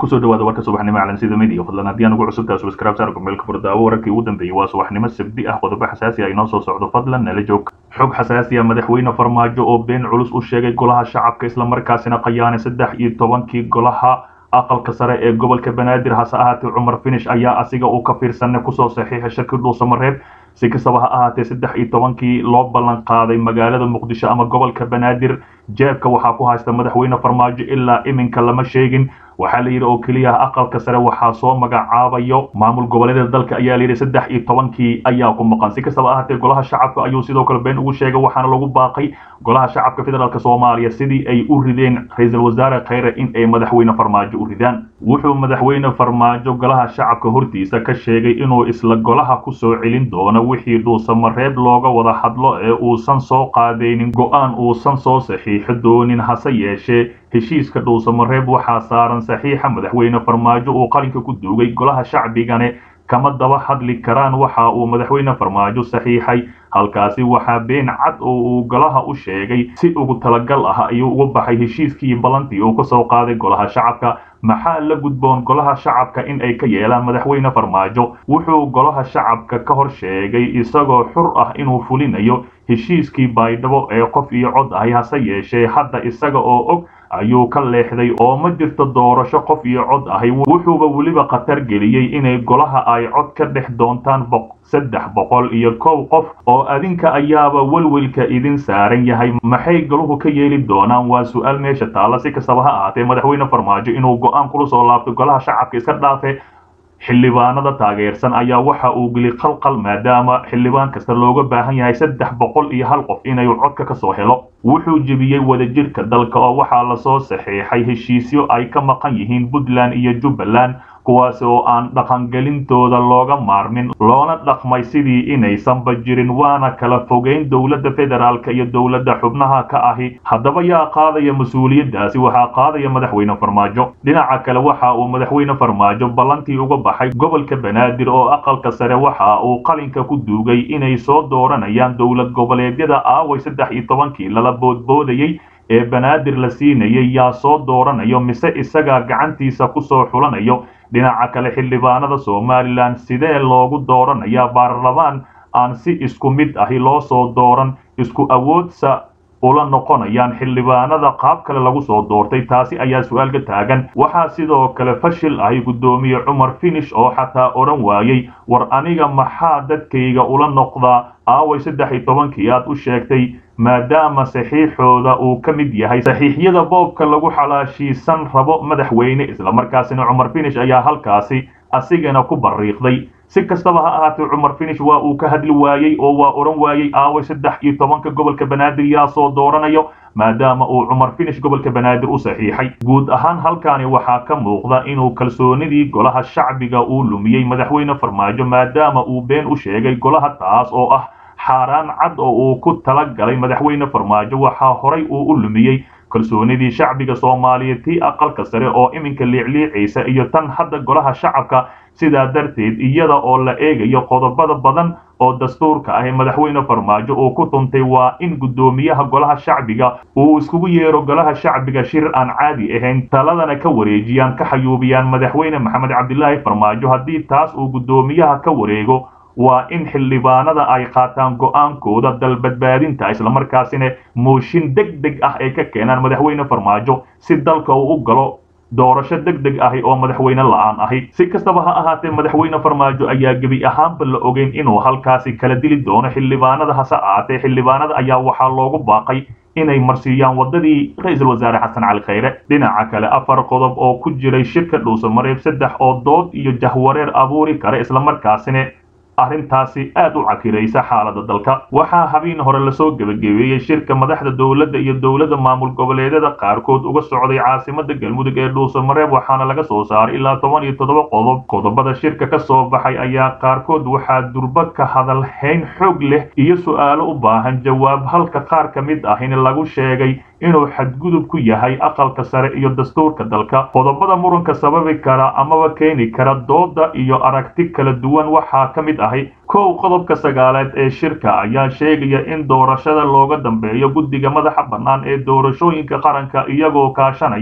kusoo dhawaada warka subaxnimo calansida media fadlan haddii aan ugu cusubtahay subscribe saar gmailka furdaawo wararkii ugu dambeeyey waa subaxnimo sabdi ah qodobo xasaasi ah inoo soo socdo fadlan nala joog xog xasaasi ah madaxweyne farmaajo oo been culus u sheegay golaha shacabka islamarkaasina qayaanay saddex iyo tobankii golaha aqalka sare ee gobolka banaadir hase ahaatee cumar finish ayaa asiga uu ka fiirsanay kusoo saxiixay shirki dhuusamareeb si kastaba ha ahaatee saddex iyo tobankii loo ballan qaaday magaalada muqdisho ama gobolka banaadir jeebka waxaa ku haysta madaxweyne farmaajo ilaa iminka lama sheegin waxaa la yidhi oo keliya aqalka sare waxaa soo magacaabayo maamul goboleedyada dalka ayaa layidhi saddex iyo tobankii ayaa ku maqan si kastaba ahaatee golaha shacabka ayuu sidoo kale been ugu sheegay waxaana lagu baaqay golaha shacabka federaalk soomaaliya sidii ay u rideen ra-iisul wasaare khayre in ay madaxweyne farmaajo u ridaan wuxuu madaxweyne farmaajo golaha shacabka hortiisa ka sheegay inuu isla golaha kusoo celin doono wixii dhuusamareeb looga wada hadlo ee uusan soo qaadaynin go-aan uusan soo saxiixo doonin hase yeeshee heshiiska dhuusamareeb waxaa saaran saxiixa madaxweyne farmaajo uu qalinka ku duugay golaha shacbigane kama daba hadli karaan waxa uu madaxweyne farmaajo saxiixay halkaasi waxaa been cad oo uu golaha u sheegay si ugu talagal ah ayuu uga baxay heshiiskii ballantii uu kasoo qaaday golaha shacabka maxaa la gudboon golaha shacabka in ay ka yeelaan madaxweyne farmaajo wuxuu golaha shacabka ka hor sheegay isagoo xur ah inuu fulinayo heshiiskii baydhabo ee qof iyo cod ahay hase yeeshee hadda isaga oo og ayuu ka leexday oo ma jirto doorasho qof iyo cod ahay wuxuuba weliba khatar geliyey inay golaha ay cod ka dhex doontaan saddex boqol iyo kow qof oo adinka ayaaba welwelka idin saaran yahay maxay goluhu ka yeeli doonaan waa su-aal meesha taalla si kastaba ha ahaatee madaxweyne farmaajo inuu go-aan kula soo laabto golaha shacabka iska dhaafe xildhibaanada taageersan ayaa waxa uu geli qalqal maadaama xildhibaan kasta looga baahan yahay saddex boqol iyo hal qof inay codka ka soo helo wuxuu jebiyey wadajirka dalka oo waxaa lasoo saxiixay heshiisyo ay ka maqan yihiin puntland iyo jubbaland kuwaas oo aan dhaqangelintooda looga maarmin loona dhaqmay sidii inaysanba jirin waana kala fogeyn dowladda federaalk iyo dowladda xubnaha ka ahi haddaba yaa qaadaya mas-uuliyaddaasi waxaa qaadaya madaxweyne farmaajo dhinaca kale waxa uu madaxweyne farmaajo ballantii uga baxay gobolka banaadir oo aqalka sare waxa uu qalinka ku duugay inay soo dooranayaan dowlad goboleedyada aaway saddex iyo tobankii lala boodboodayey ee banaadir la siinayay yaa soo dooranayo mise isagaa gacantiisa kusoo xulanayo dhinaca kale xildhibaanada somalilan sidee loogu dooranayaa baarlamaan aan si isku mid ahi loo soo dooran isku awoodsa ula noqonayaan xildhibaanada qaab kale lagu soo doortay taasi ayaa su-aal ka taagan waxaa sidoo kale fashil ahi guddoomiye cumar finish oo xataa odhan waayey war aniga maxaa dadkayga ula noqdaa aaway saddex iyo tobankii aad u sheegtay maadaama saxiixooda uu ka mid yahay saxiixyada boobka lagu xalaashiisan rabo madaxweyne islamarkaasina cumar finish ayaa halkaasi asigana ku bariiqday si kastaba ha ahaatee cumar finish waa uu ka hadli waayey oo waa odhan waayey aaway saddex iyo tobanka gobolka banaadir yaa soo dooranayo maadaama uu cumar finish gobolka banaadir u saxiixay guud ahaan halkaani waxaa ka muuqda inuu kalsoonidii golaha shacbiga uu lumiyey madaxweyne farmaajo maadaama uu been u sheegay golaha taas oo ah xaaraan cad oo uu ku tala galay madaxweyne farmaajo waxaa horay uu u lumiyey kalsoonidii shacbiga soomaaliyeed tii aqalka sare oo iminka liicliicaysa iyo tan hadda golaha shacabka sidaa darteed iyada oo la eegayo qodobada badan oo dastuurka ah ee madaxweyne farmaajo uu ku tuntay waa in guddoomiyaha golaha shacbiga uu iskugu yeero golaha shacbiga shir aan caadi ahayn taladana ka wareejiyaan ka xayuubiyaan madaxweyne maxamed cabdilaahi farmaajo haddii taas uu guddoomiyaha ka wareego waa in xildhibaanada ay qaataan go-aankooda dalbadbaadinta islamarkaasina mooshin deg deg ah ay ka keenaan madaxweyne farmaajo si dalka uu u galo doorasho deg deg ahi oo madaxweyne la-aan ahi si kastaba ha ahaatee madaxweyne farmaajo ayaa gebi ahaanba la ogeyn inuu halkaasi kala dili doono xildhibaanada hase ahaatee xildhibaanada ayaa waxaa loogu baaqay inay marsiiyaan waddadii ra-iisul wasaare xasan cali khayre dhinaca kale afar qodob oo ku jiray shirka dhuusamareeb saddex oo dood iyo jahwareer abuuri kara islamarkaasina arrintaasi aad u cakiraysa xaalada dalka waxaa habeen hore lasoo gebagabeeyey shirka madaxda dowladda iyo dowladda maamul goboleedyada qaarkood uga socday caasimada galmudug ee dhuusamareeb waxaana laga soo saaray ilaa toban iyo toddoba qodob qodobada shirka ka soo baxay ayaa qaarkood waxaa durba ka hadal hayn xoog leh iyo su-aalo u baahan jawaab halka qaar ka mid ah in lagu sheegay inuu xadgudub ku yahay aqalka sare iyo dastuurka dalka qodobada muranka sababi kara amaba keeni kara dooda iyo aragti kala duwan waxaa ka mid ahi kow qodobka sagaaleed ee shirka ayaa sheegaya in doorashada looga dambeeyo guddiga madaxa bannaan ee doorashooyinka qaranka iyagoo kaashanaya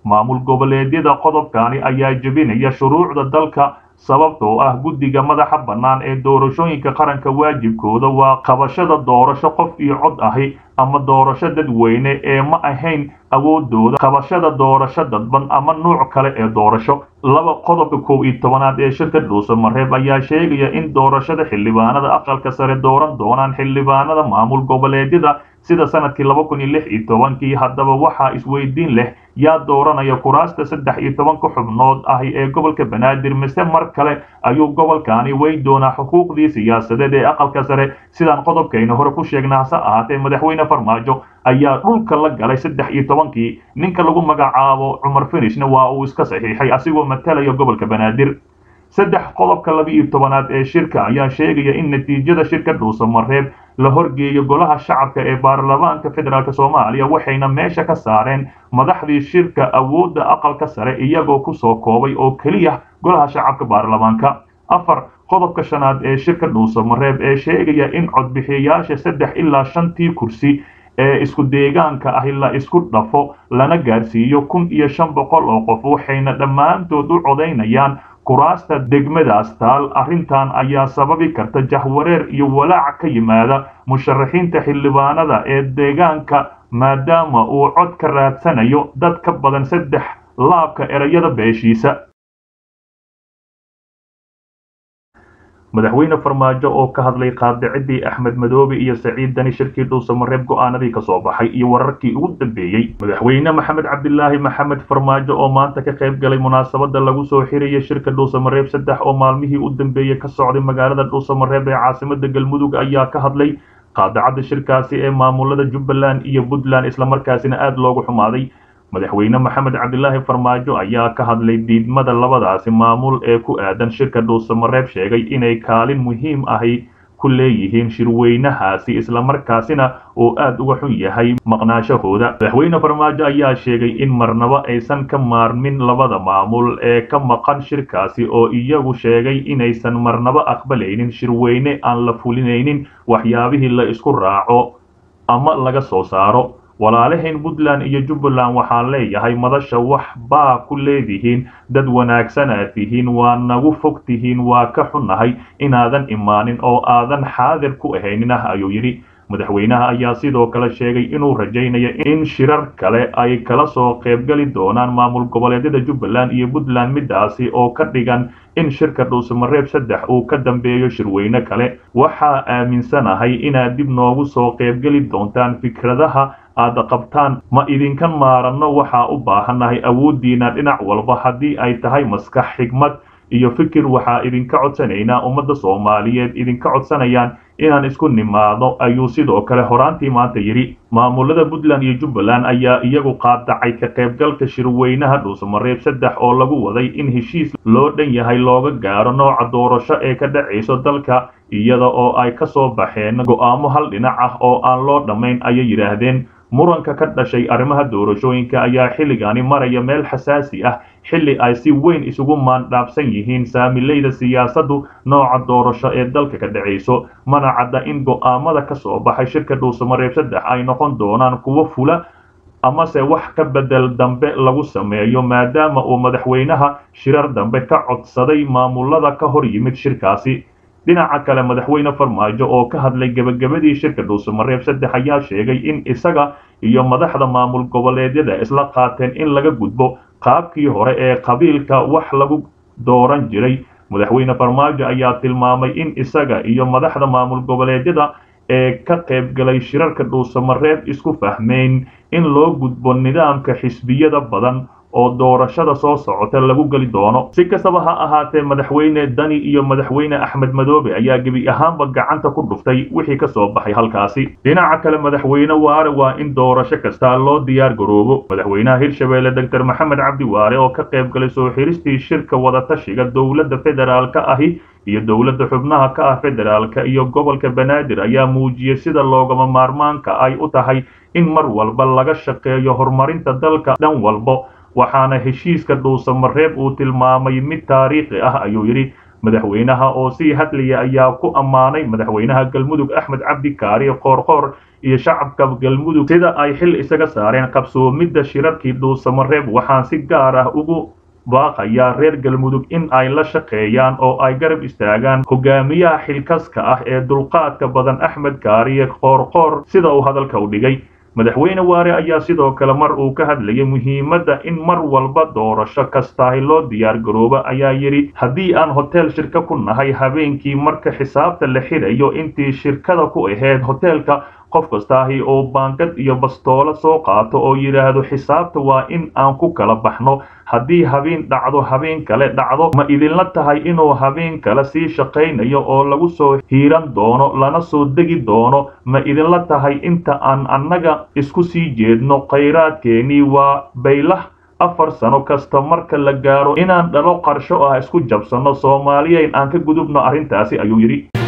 maamul goboleedyada qodobkani ayaa jebinaya shuruucda dalka sababtoo ah guddiga madaxa bannaan ee doorashooyinka qaranka waajibkooda waa qabashada doorasho qof iyo cod ahi ama doorasho dadweyne ee ma ahayn awoodooda qabashada doorasho dadban ama nuuc kale ee doorasho laba qodobka kow iyo tobanaad ee shirka dhuusamareeb ayaa sheegaya in doorashada xildhibaanada aqalka sare dooran doonaan xildhibaanada maamul goboleedyada sida sanadkii laba kun iyo lix iyo tobankii haddaba waxaa isweydiin leh yaa dooranaya kuraasta saddex iyo tobanka xubnood ahi ee gobolka banaadir mise mar kale ayuu gobolkani wey doonaa xuquuqdii siyaasadeed ee aqalka sare sidaan qodobkayna hore ku sheegna hase ahaatee madaxweyne farmaajo ayaa dhulka la galay saddex iyo tobankii ninka lagu magacaabo cumar finishna waa uu iska saxiixay asigoo matalaya gobolka banaadir saddex qodobka laba iyo tobanaad ee shirka ayaa sheegaya in natiijada shirka dhuusamareeb la horgeeyo golaha shacabka ee baarlamaanka federaalk soomaaliya waxayna meesha ka saareen madaxdii shirka awoodda aqalka sare iyagoo kusoo koobay oo keliya golaha shacabka baarlamaanka afar qodobka shanaad ee shirka dhuusamareeb ee sheegaya in codbixiyayaasha saddex ilaa shantii kursi ee isku deegaanka ahi la isku dhafo lana gaarsiiyo kun iyo shan boqol oo qof waxayna dhammaantood u codaynayaan kuraasta degmadaas taal arrintan ayaa sababi karta jahwareer iyo walaac ka yimaada musharaxiinta xildhibaanada ee deegaanka maadaama uu cod ka raadsanayo dad ka badan saddex laabka erayada beeshiisa madaxweyne farmaajo oo ka hadlay qaadicidii axmed madoobe iyo saciid dani shirkii dhuusamareeb go'aanadii ka soo baxay iyo wararkii ugu dambeeyey madaxweyne maxamed cabdilaahi maxamed farmaajo oo maanta ka qayb galay munaasabada lagu soo xiraya shirka dhuusamareeb saddex oo maalmihii u dambeeyey ka socday magaalada dhuusamareeb ee caasimada galmudug ayaa ka hadlay qaadacadda shirkaasi ee maamulada jubbaland iyo puntland islamarkaasina aad loogu xumaaday madaxweyne maxamed cabdilaahi farmaajo ayaa ka hadlay diidmada labadaasi maamul ee ku aadan shirka dhuusamareeb sheegay inay kaalin muhiim ahi ku leeyihiin shirweynahaasi islamarkaasina uu aad uga xun yahay maqnaashahooda madaxweyne farmaajo ayaa sheegay in marnaba aysan ka maarmin labada maamul ee ka maqan shirkaasi oo iyagu sheegay inaysan marnaba aqbalaynin shirweyne aan la fulinaynin waxyaabihii la isku raaco ama laga soo saaro walaalahayn puntland iyo jubbaland waxaan leeyahay madasha wax baa ku leedihiin dad wanaagsanaad tihiin waa nagu fog tihiin waa ka xunnahay inaadan imaanin oo aadan xaadir ku ahaynin ah ayuu yidhi madaxweynaha ayaa sidoo kale sheegay inuu rajaynayo in shirar kale ay kala soo qaybgali doonaan maamul goboleedyada jubbaland iyo puntland midaasi oo ka dhigan in shirka dhuusamareeb saddex uu ka dambeeyo shirweyne kale waxaa aaminsanahay inaad dib noogu soo qaybgeli doontaan fikradaha aad qabtaan ma idinkan maaranno waxaa u baahannahay awooddiina dhinac walba haddii ay tahay maskax xigmad iyo fikir waxaa idinka codsanaynaa ummadda soomaaliyeed idinka codsanayaan inaan isku nimaado ayuu sidoo kale horaantii maanta yidhi maamulada puntland iyo jubbaland ayaa iyagu qaadacay ka qaybgalka shirweynaha dhuusamareeb saddex oo lagu waday in heshiis loo dhan yahay looga gaaro nooca doorasho ee ka dhacayso dalka iyada oo ay ka soo baxeen go'aamo hal dhinac ah oo aan loo dhammayn ayay yidhaahdeen muranka ka dhashay arrimaha doorashooyinka ayaa xilligani maraya meel xasaasi ah xilli ay si weyn isugu maandhaafsan yihiin saamileyda siyaasaddu nooca doorasho ee dalka ka dhacayso mana cadda in go'aamada ka soo baxay shirka dhuusamareeb saddex ay noqon doonaan kuwo fula amase wax ka bedel dambe lagu sameeyo maadaama uu madaxweynaha shirar dambe ka codsaday maamulada ka hor yimid shirkaasi dhinaca kale madaxweyne farmaajo oo ka hadlay gebagabadii shirka dhuusamareeb saddex ayaa sheegay in isaga iyo madaxda maamul goboleedyada isla qaateen in laga gudbo qaabkii hore ee qabiilka wax lagu dooran jiray madaxweyne farmaajo ayaa tilmaamay in isaga iyo madaxda maamul goboleedyada ee ka qaybgalay shirarka dhuusamareeb isku fahmeyn in loo gudbo nidaamka xisbiyada badan oo doorashada soo socota lagu geli doono si kastaba ha ahaatee madaxweyne dani iyo madaxweyne axmed madoobe ayaa gebi ahaanba gacanta ku dhuftay wixii ka soo baxay halkaasi dhinaca kale madaxweyne waare waa in doorasho kasta loo diyaar garoobo madaxweynaha hirshabeelle doctor maxamed cabdi waare oo ka qayb galay soo xiristii shirka wadatashiga dowladda federaalka ahi iyo dowladda xubnaha ka ah federaalka iyo gobolka banaadir ayaa muujiyey sida loogama maarmaanka ay u tahay in mar walba laga shaqeeyo horumarinta dalka dhan walbo waxaana heshiiska dhuusamareeb uu tilmaamay mid taariikhi ah ayuu yidhi madaxweynaha oo sii hadlaya ayaa ku ammaanay madaxweynaha galmudug axmed cabdi kaariye qoorqoor iyo shacabka galmudug sida ay xil isaga saareen qabsoomidda shirarkii dhuusamareeb waxaan si gaar ah ugu baaqayaa reer galmudug in ay la shaqeeyaan oo ay garab istaagaan hogaamiyaha xilkaska ah ee dulqaadka badan axmed kaariye qoorqoor sida uu hadalka u dhigay madaxweyne waare ayaa sidoo kale mar uu ka hadlayay muhiimadda in mar walba doorasho kastaahi loo diyaar garooba ayaa yidhi haddii aan hotel shirka ku nahay habeenkii marka xisaabta la xidhayo intii shirkada ku ahayd hoteelka qof kastaahi oo baangad iyo bastoolo soo qaato oo yidhaahdo xisaabta waa in aan ku kala baxno haddii habeen dhacdo habeen kale dhacdo ma idinla tahay inuu habeen kale sii shaqaynayo oo lagu soo hiiran doono lana soo degi doono ma idinla tahay inta aan annaga isku sii jeedno khayraadkeenii waa baylah afar sano kasta marka la gaaro inaan dhalo qarsho ah isku jabsanno soomaaliyeyn aan ka gudubno arrintaasi ayuu yidhi